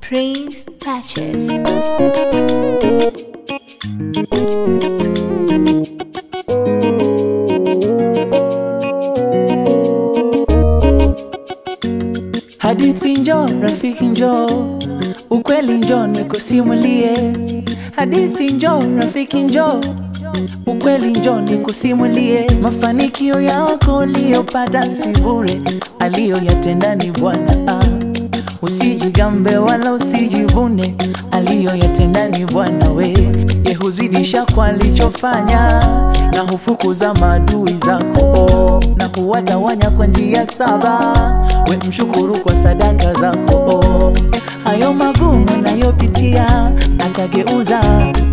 Prince touches. Hadithi njo, rafiki njo, ukweli njo nikusimulie. Hadithi njo, rafiki njo, ukweli njo nikusimulie. Mafanikio yako uliyopata si bure, aliyoyatenda ni Bwana. Ah, Usijigambe wala usijivune, aliyoyatenda ni Bwana. We ye huzidisha kwa alichofanya, na hufukuza maadui zako oh, na huwatawanya kwa njia saba. We mshukuru kwa sadaka zako oh. Hayo magumu nayopitia atageuza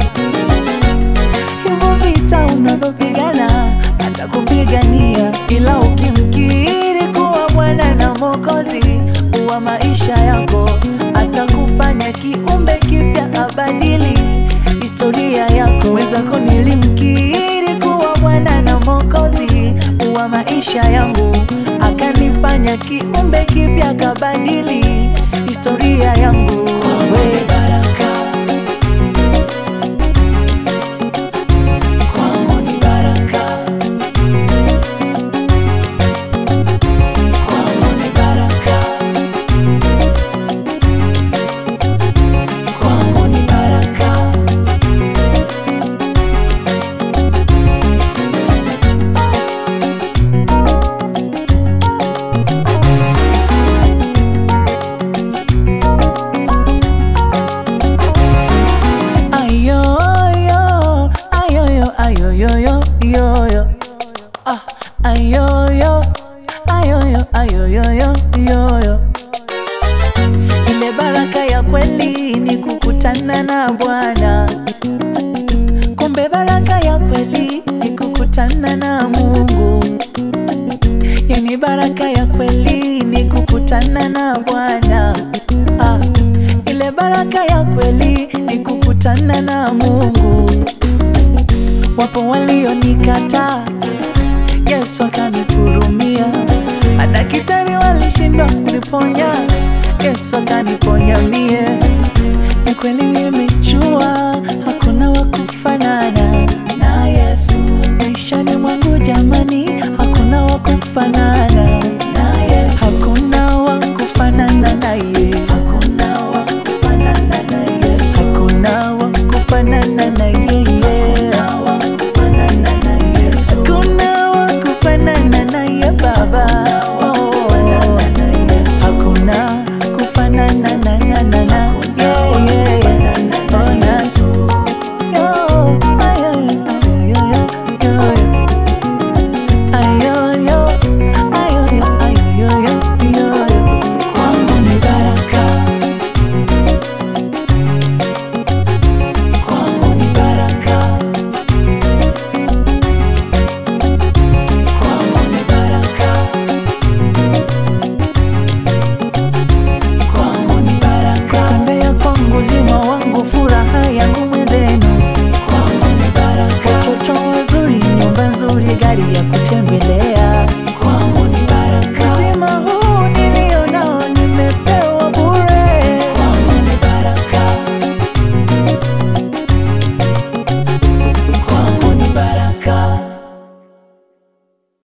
hivyo vita unavyopigana atakupigania, ila ukimkiri kuwa Bwana na Mwokozi wa maisha yako, atakufanya kiumbe kipya, abadili historia yako. Wezako nilimkiri kuwa Bwana na Mwokozi wa maisha yangu, akanifanya kiumbe kipya, kabadili historia yangu. Kwawe baraka kwangu ni baraka, kwangu ni baraka, kwangu ni baraka. Ayoyo, ayoyo, ayoyo, yoyo. Ah, ayoyo, ayoyo, ayoyo, yoyo. Ile baraka ya kweli ni kukutana na Bwana. Kumbe baraka ya kweli ni kukutana na Mungu. Yani baraka ya kweli ni kukutana na Bwana. Ah, ile baraka ya kweli ni kukutana na Mungu. Wapo walionikataa, Yesu akanihurumia. Madaktari walishindwa kuniponya, Yesu akaniponya mie. Ni kweli nimejua hakuna wa kufanana na Yesu maishani mwangu, jamani, hakuna wa kufanana